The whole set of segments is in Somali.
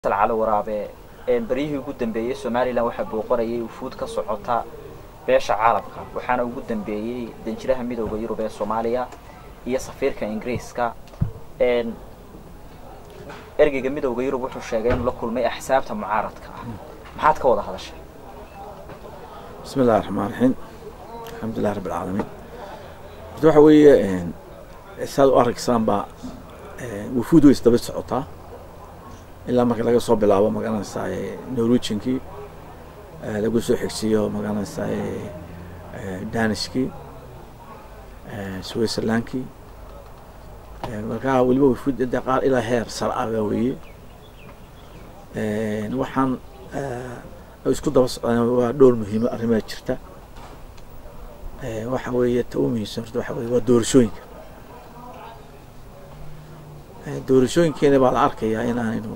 cali waraabe beryihii ugu dambeeyey somalilan waxaa booqorayay ufuud ka socota beesha caalamka waxaana ugu dambeeyey danjiraha midooda yurub ee soomaaliya iyo safiirka ingiriiska ergeyga midooda yurub wuxuu sheegay inuu la kulmay axsaabta mucaaradka ah maxaad ka wada hadashay bismi illahi raxmaan raxiim alxamdulilahi rabbi alcaalamiin horta waxa weeye saad u arkaysaan baa wufuud way isdaba socotaa ilaa marka laga soo bilaabo magaranaysaa norwegiankii lagu soo xigsiiyo magaranaysaa danishkii switzerlandkii markaa weliba wufuud de qaar ilaa heer sar ah baa weeye waxaan isku daba socdaan waa dhowr muhiimo arrimaa jirta waxa weeye ta u muhiimsan horta waxa weye waa doorashooyinka doorashooyinkeena baa la arkayaa in aanaynu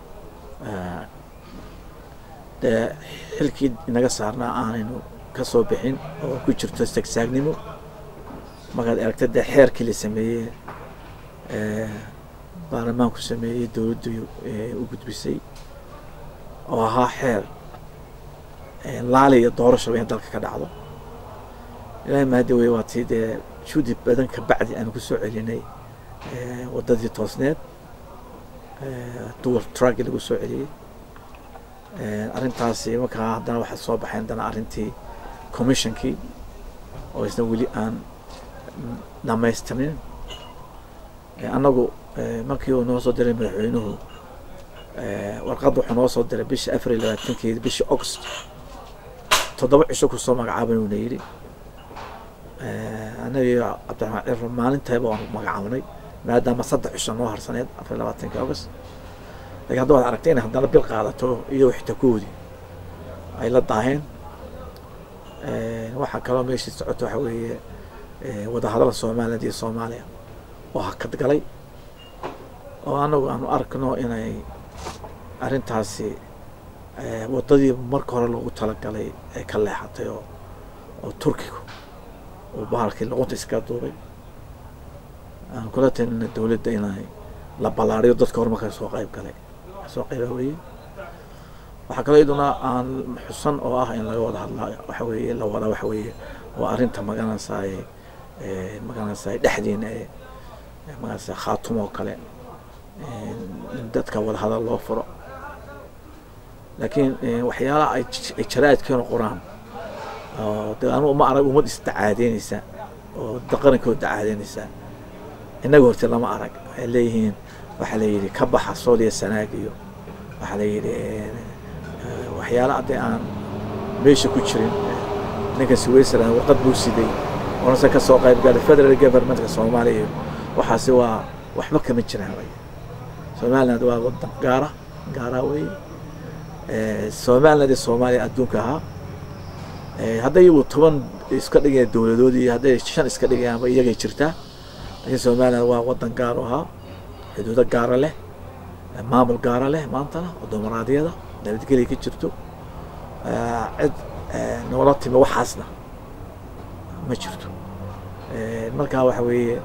dee xilkii inaga saarnaa aanaynu ka soo bixin oo ku jirto sagsaagnimo markaad aragta dee xeerkii la sameeyey baarlamaanku sameeyey dowladdu u gudbisay oo ahaa xeer laali iyo doorashaba in dalka ka dhacdo ilaahay mahadi wey waa tii dee juudi badan ka bacdi aanu ku soo celinay waddadii toosneed duwar truggi lagu soo celiyey arrintaasi markaa haddana waxaa soo baxay haddana arrintii commissionkii oo isna weli aan dhamaystirnin annagu markii uu noo soo diray madaxweynuhu warqadda wuxuu noo soo diray bishii afar iyo labaatankeedi bishii august toddoba cisho kusoo magacaaban uuna yidhi annagii cabdiraxmaan ciro maalintayba waanu magacaabnay maadaama saddex cisho noo harsaneed afar iyo labaatankii august lakin hadda waad aragtay inay haddana bil qaadato iyo xitakoodii ay la daaheen waxaa kaloo meeshii socoto waxa weeye wadahadala somaliland iyo soomaaliya oo hakad galay oo anagu aanu arkno inay arrintaasi waddadii marka hore loogu talagalay ay ka leexatay oo oo turkigu uu bahalkii luqunta iskaga duubay aan kula talina dowladda inay la ballaariyo dadka horumarka soo qayb galay soo qayba weeye waxaa kaloo iyaduna aan xusan oo ah in laga wada hadlaa waxa weeye la wada waxa weeye waa arrinta magaranaysaay magaranaysaay dhexdiina ee magaranaysaa khaatum oo kale in dadka wada hadal loo furo laakiin waxyaalaha ay ay jaraa'idkeenu qoraan oo de anu ma arag ummad isdacaadeynaysa oo qarankood dacaadeynaysa innaga horte lama arag waxay leeyihiin waxaa la yidhi ka baxa sooliya sanaag iyo waxaa la yidhi waxyaala haddii aan meesha ku jirin ninka switzerland warqad buu siday oonase ka soo qayb galay federal governmentka soomaaliya iyo waxaasi waa waxba kama jiraan way somaliland waa wadan gaara gaara weeye somaliland iyo soomaaliya adduunka ahaa hadday iyagu toban iska dhigayaan dowladood iyo hadday shan iska dhigayaanba iyagay jirtaa laakiin somaliland waa wadan gaar u ahaa xuduudo gaara leh maamul gaara leh maantana oo dumaraadiyada nabadgelya ka jirto cid noola timi waxaasna ma jirto markaa waxa weeye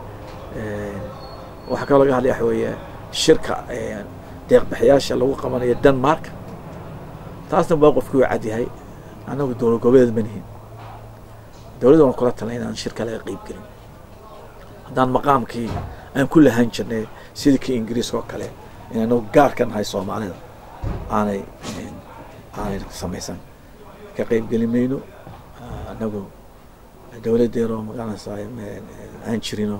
waxaa kaloo laga hadlaya waxa weeye shirka deeqbixiyaasha lagu qabanayo denmark taasna waa qofkii u cadyahay annagu dowlad goboleed ma nihin dowladda waan kula talnay inaan shirka laga qeyb gelin haddaan maqaamkii aan ku lahaan jirnay sidii kii ingiriiska oo kale inaynu gaar ka nahay soomaalida aanay aanay samaysan ka qeyb geli mayno annagu dowladdeeroo magaranaysaa aan jirino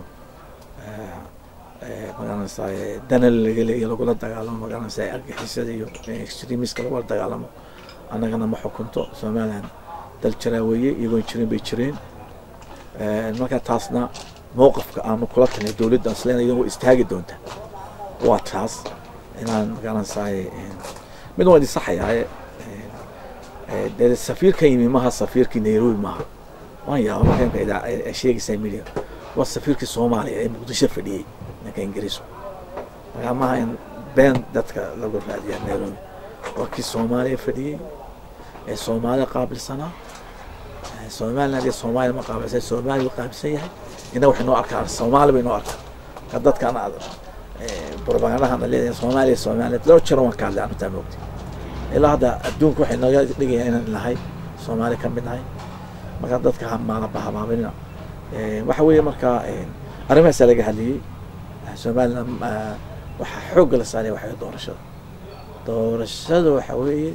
magaranaysaa danal laga leeya lagula dagaalamo magaranaysaa argixisada iyo extremiska lagula dagaalamo annagana ma xukunto somaliland dal jiraa weeye iyagoon jirin bay jireen markaa taasna mowqafka aanu kula talnay dowladda aslen idan wa istaagi doonta waa taas inaan magaranaysaay mid waan idin saxayaaye dee safiirka yimi maha safiirkii nairobi maaha waan yaaba marka sheegaysaa media waa safiirkii soomaaliya ee muqdisho fadhiyey ninka ingiriisku markaa maaha in been dadka lagu raadiya nairobi waa kii soomaaliya fadhiyey ee soomaalida qaabilsanaa somaliland iyo soomaaliya ma qaabilsan soomaaliya u qaabilsan yahay innaga waxay noo arkaa soomaali bay noo arkaa ka dadkan propagandahana leedahay soomaaliya soomaaliya laba jiro waan ka hadlay anu taa moogtay ilaa hadda adduunka waxay nooga dhigayaan inaan nahay soomaali ka mid nahay marka dadka hamaanaba hamaaminina waxa weeye marka arrimahaasaa laga hadliyey somaliland waxaa xoogga la saaraya waxa doorashada doorashada waxa weeye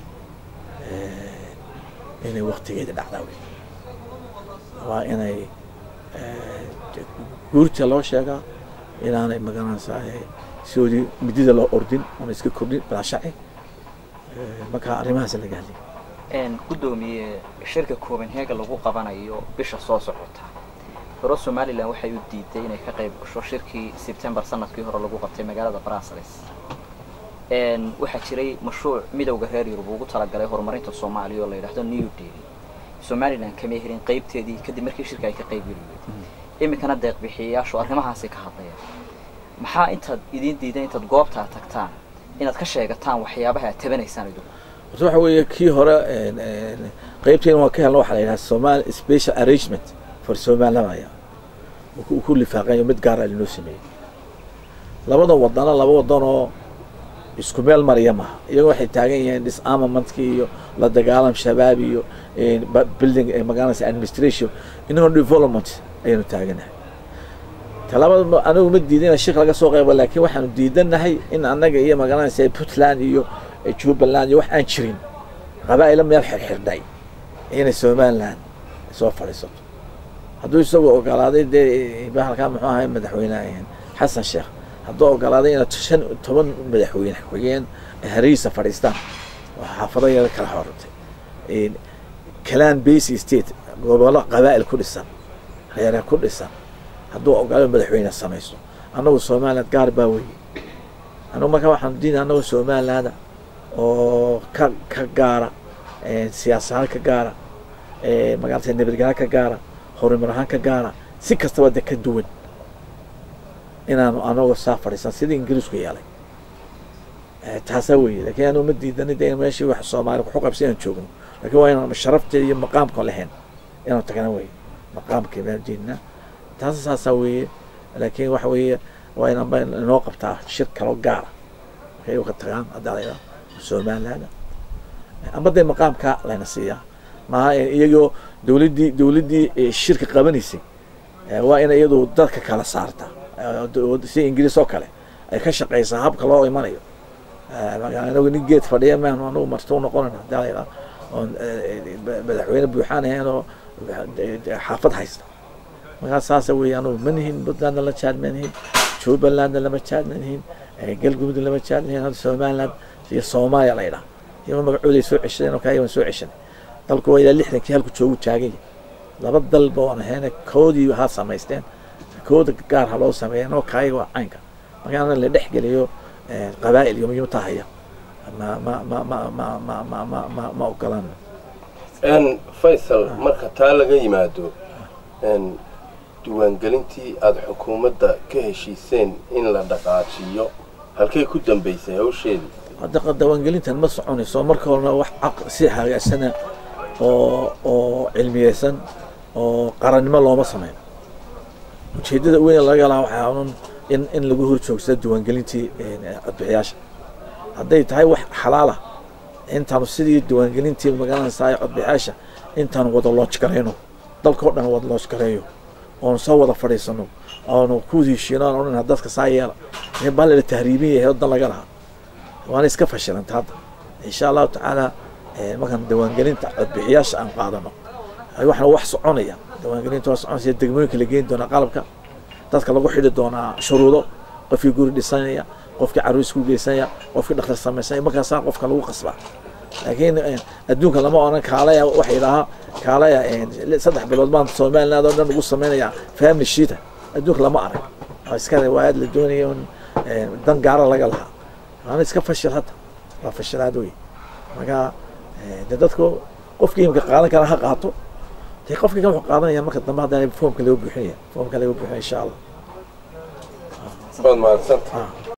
inay waktigeeda dhacdaa wey waa inay guurta loo sheegaa inaanay magaranaysaa sidoodii midida loo ordin oona iska kordhin balaashaci marka arrimahaas laga hadlay guddoomiye shirka copenhagen lagu qabanayo bisha soo socota hore somalilan waxay u diiday inay ka qayb gasho shirkii sebtembar sanadkii hore lagu qabtay magaalada brussels waxaa jiray mashruuc midowda reer yurub ugu talagalay horumarinta soomaaliya oo la yidhahdo new deal somalilan kama helin qaybteedii kadib markii shirka ay ka qayb geli weyday iminkana deeqbixiyayaashu arrimahaasi ka hadlayaan maxaa intaad idiin diidan intaad goobta aad tagtaan inaad ka sheegataan waxyaabaha aad tabanaysaan idinku horta waxa weeye kii hore qaybteena waan ka helna waxaa la yidhaha somali special arrangement for somalilaya uu ku lifaaqayo mid gaara linoo sameeyey labadan wadana laba wadan oo isku meel mariya maha iyagoo waxay taagan yihiin disarmamentki iyo la dagaalam shabaab iyo building magaranaysa administration inagoo development ayaynu taaganahay talabada anigu ma diidan in shirka laga soo qaybo laakiin waxaanu diidanahay in annaga iyo magaranaysa puntland iyo jubbaland iyo wax aan jirin qabaa'ila meel xirxirdhay inay somaliland soo fadhiisato hadduu isagoo ogolaaday dee bahalkaa muxuu ahay madaxweyne xasan sheekh hadduu ogolaaday inaad shan toban madaxweyne xigeen hariisa fadhiistaan oo xaafado yada kala xorantay calan base state gobollo qabaa'il ku dhisan reere ku dhisan hadduu ogolaado madaxweyne samaysto annagu somaliland gaar baa weye annagu marka waxaanu diina annagu somalilanda oo ka ka gaara siyaasad ka gaara magaalata nabadgelya ka gaara horumar ahaan ka gaara si kastaba de ka duwan inaanu anagoo saa fadhiisan sidii ingiriisku yeelay taasaa weye lakiin anu ma diidani de meeshii wax soomaali waxu qabsi inaan joogno lakin waa inaan sharafteeda iyo maqaamka lahayn inaan tagana weye maqaamka baan diidna taas saasaa weeye laakiin waxa weeye waa inanba inoo qabtaa shir kaloo gaara markay ka tagaan haddaa somaliland amba dee maqaamka layna siiyaa maaha iyagoo dawladdii dawladdii shirka qabanaysay waa in iyadu dadka kala saarta si ingiriis oo kale ay ka shaqaysaa habka loo imanayo anagu nin geed fadhiya maanu anagu marti u noqonayna hadii la yidhaha oon madaxweyne buuxaan ahayn oo xaafad haysta markaa saasa weeye anugu ma nihin puntlandna la jaad ma nihin jubbalandna lama jaad ma nihin galgudud lama jaad ma nihin somaliland iyo soomaaliya la yidhaha iyagoo magacooday soo ceshadeen oo kaayaban soo ceshaday dalku waa ilaa lixdankii halku joogu taagay laba dalba waan ahayna koodii ha samaysteen kooda gaar ha loo sameeya noo kaayaga waa caynka marka ana la dhex geliyo qabaa'il iyo miyuu tahaya ma ma ma ma ma ma ma ma ma ma ogolaan faysal marka taa laga yimaado diiwaangelintii aada xukuumadda ka heshiiseen in la dhaqaajiyo halkay ku dambaysay hawsheedii hadda diiwaangelintan ma soconayso marka horena wax si hagaagsana oo oo cilmiyeysan oo qarannimo looma sameyn ujeeddada weyn laga lahaa waxaa un in in lagu hor joogsado diiwaangelintii codbixiyaasha hadday tahay wax xalaala intaanu sidii diiwaangelintii magaranaysaa codbixiyaasha intaanu wada looj garayno dalkao dhan wada looj gareeyo oonu soo wada fadhiisano oonu ku heshiino aan odhan dadka saa yeela baa la tahriibin yahay wadan laga lahaa waana iska fashilanta hadda insha allahu tacaala markaan diiwaangelinta codbixiyaasha aan qaadano waxna wax soconaya diiwaangelinta waa soconaysa degmooyinka la geeni doonaa qalabka dadka lagu xidhi doonaa shuruudo qofkii guri dhisanaya qofkii caruus ku geysanaya qofkii dhakhtar samaysanaya markaasaa qofka lagu qasbaa laakiin adduunka lama oran kaalaya waxa idhahaa kaalaya saddex bilood baan somaliland oo dhan ugu samaynayaa family sheeta adduunka lama arag waa iska riwaayad la doonaya un dan gaara laga lahaa waana iska fashil hadda waa fashilaad wey marka de dadku qofkii imika qaadan kara ha qaato dee qofkii kan wuxuu qaadanaya marka dambe haddana foomka laga buuxinaya foomka laga buuxinaya insha allah waad mahadsantahay ah